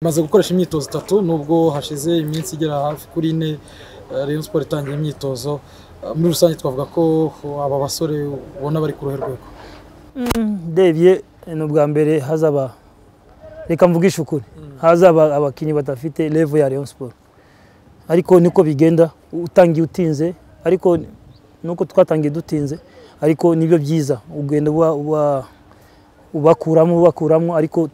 Maze gukoresha imyitozo itatu nubwo hashize iminsi igera hafi kuri ine Rayon Sport itangiye imyitozo muri rusange twavuga ko aba basore ubona bari ku ruhe rwego ndebye ni ubwa mbere hazaba reka mvugishe ukuri hazaba abakinnyi badafite revo ya Rayon Sport ariko niko bigenda utangiye utinze ariko nuko twatangiye dutinze ariko nibyo byiza ugenda uba uba ubakuramo ubakuramo ariko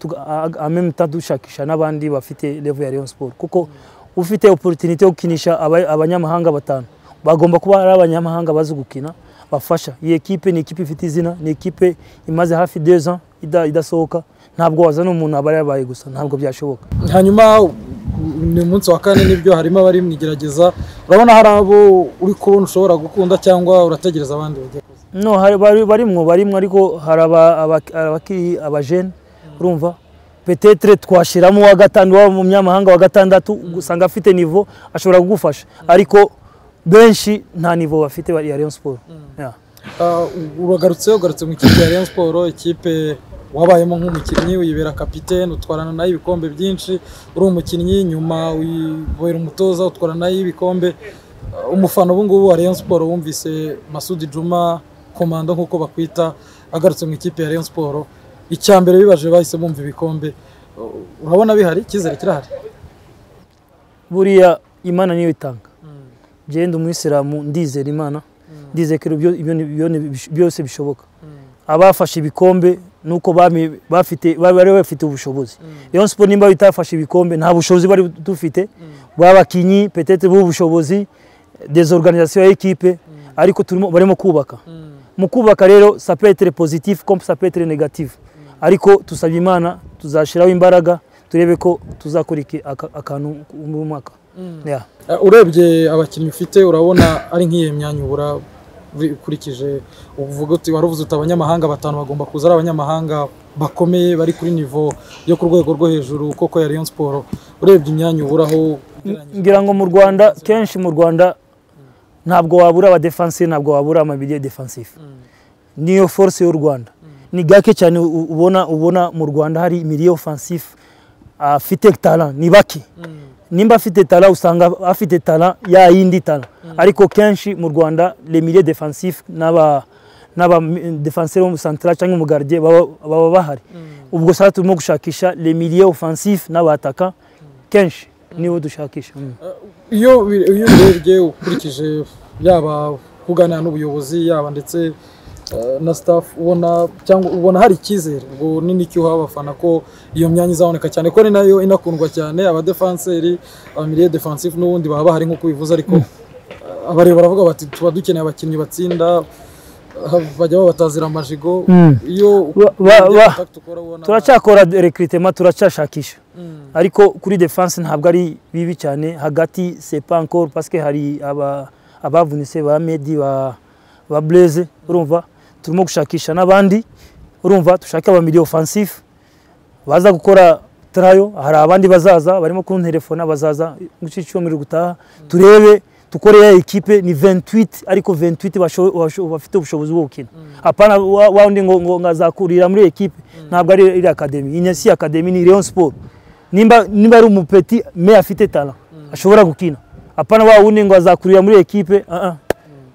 amemta dushakisha n'abandi bafite revo ya Rayon Sport kuko ufite opportunity yo gukinisha aba- abanyamahanga batanu bagomba kuba ari abanyamahanga bazi gukina bafasha iyi ekipe ni ikipe ifite izina ni ikipe imaze hafi deux ans ida- idasohoka ntabwo wazana umuntu aba yabaye gusa ntabwo byashoboka hanyuma ni umunsi wa kane nibyo harimo abari mu igerageza urabona hari abo uri kubona ushobora gukunda cyangwa urategereza abandi bagiye kuza no hari- bari- barimwo barimwo ariko hari aba- aba- abakiri abajene urumva petetre twashiramo uwa gatanu waba umunyamahanga wa gatandatu usanga afite nivo ashobora kugufasha ariko benshi nta nivo bafite bari- ya Rayon Sport Yeah. Ah, uragarutse ugarutse mu ikipe ya Rayon Sport ikipe wabayemo nk'umukinnyi uyibera kapitene utwarana nayo ibikombe byinshi uri umukinnyi nyuma uyibera umutoza utwarana nayo ibikombe Ah, umufana ubu ngubu wa Rayon Sport wumvise Masudi Juma komando nk'uko bakwita agarutse mu ikipe ya Rayon Sport icya mbere bibaje bahise bumva ibikombe Ah, urabona bihari icyizere kirahari buriya imana niyo itanga jewe ndi umwisilamu ndizera imana ndizera ko ibyo- ibyo ni- ibyo ni- byose bishoboka abafashe ibikombe nuko bami- bafite bari bari bafite ubushobozi Rayon Sport nimba bitafashe ibikombe nta bushobozi bari dufite babakinyi petete b'ubushobozi desorganisation ya ekipe ariko turimo barimo kubaka mu kubaka rero ça peut être positif comme ça peut être négatif ariko tusabye imana tuzashiraho imbaraga turebe ko tuzakora iki- aka- akantu muri uyu mwaka Yeah. Eh, urebye abakinnyi ufite urabona ari nk'iyo myanya ubura uri- ukurikije uvuga uti wari uvuze uti abanyamahanga batanu bagomba kuza ari abanyamahanga bakomeye bari kuri nivo yo ku rwego rwo hejuru koko ya Rayon Sport urebye imyanya uburaho ugereranyije- ngira ngo mu rwanda kenshi mu rwanda ntabwo wabura abadefansive ntabwo wabura amabiri ya defansive niyo force y'u rwanda ni gake cyane u- ubona ubona mu rwanda hari imiri ofansive afite tara ni bake nimba afite tara usanga afite tara ya yindi tara ariko kenshi mu rwanda remire defansive n'aba n'aba defanseri central cyangwa umugardier baba baba bahari ubwo saa turimo gushakisha remire ofansive n'abataka kenshi nibo dushakisha Mm. iyo ubi- iyo urebye ukurikije yaba kuganira n'ubuyobozi yaba ndetse eh, na staff ubona cyangwa ubona hari icyizere ubwo ni n'icyuho abafana ko iyo myanya izaboneka cyane ko ari nayo inakundwa cyane abadefanseri abamiriye defensive n'ubundi baba bahari nk'uko bivuze ariko eh, abareba baravuga bati tuba dukeneye abakinnyi batsinda eh, bajya babatazira amajigo Mm. iyo Ba- ba- urebye ba- contact ukora ubona- turacyakora recrutement turacyashakisha Mm. ariko kuri defense ntabwo ari bibi cyane hagati c'est pas encore parce que hari aba abavunitse ba Medi ba ba Blaise urumva turimo gushakisha n'abandi urumva dushaka aba milieu offensif baza gukora trayo hari abandi bazaza barimo kunterefona bazaza mu cyumweru gutaha turebe dukore ya ekipe ni 28 ariko 28 basho- basho- bafite ubushobozi bwo gukina apana wa- wawundi ngo ngo ngazakurira muri ekipe ntabwo ari iri akademi inyasi akademi ni Rayon Sport nimba nimba ari umupeti me afite talent ashobora gukina apana wawundi ngo azakurira muri ekipe ah ah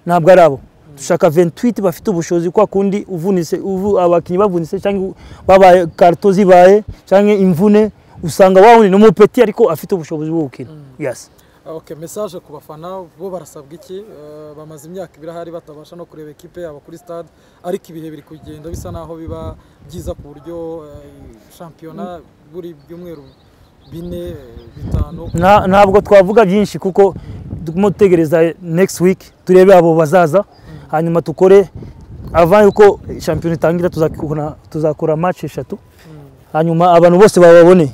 ntabwo ari abo dushaka 28 bafite ubushobozi kwa kundi uvunise uvu, abakinnyi bavunise cyangwa babaye karto zibaye cyangwa imvune usanga wawundi ni umupeti ariko afite ubushobozi bwo gukina yes Okay, message ku bafana bo barasabwa iki Eh, bamaze imyaka ibiri ahari batabasha no kureba ekipe yabo kuri stade ariko ibihe biri kugenda bisa naho biba byiza ku buryo eh, shampiyona buri byumweru bine eh, bitanu Nta- ntabwo twavuga byinshi kuko turimo dutegereza next week turebe abo bazaza hanyuma tukore avant yuko shampiyona itangira tuzakora- tuzakora match eshatu hanyuma abantu bose bababone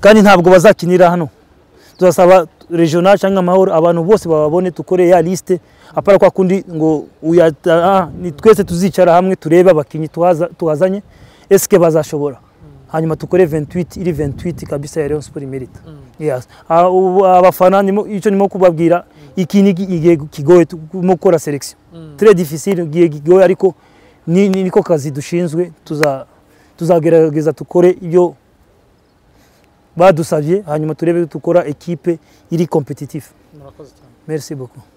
kandi ntabwo bazakinira hano tuzasaba regional cyangwa amahoro abantu bose bababone tukore ya liste apara kwa kundi ngo uyata ah, ni twese tuzicara hamwe turebe abakinnyi tuhaza- tuhazanye eske bazashobora hanyuma tukore 28 iri 28 kabisa ya Rayon Sport imerita yes Ah, ubu abafana nimo icyo nimo kubabwira iki ni igihe kigoye turimo gukora selection très difficile igihe kigoye ariko ni, ni niko kazi dushinzwe tuza tuzagerageza tukore ibyo badusabye hanyuma turebe dukora ekipe iri competitive murakoze cyane merci beaucoup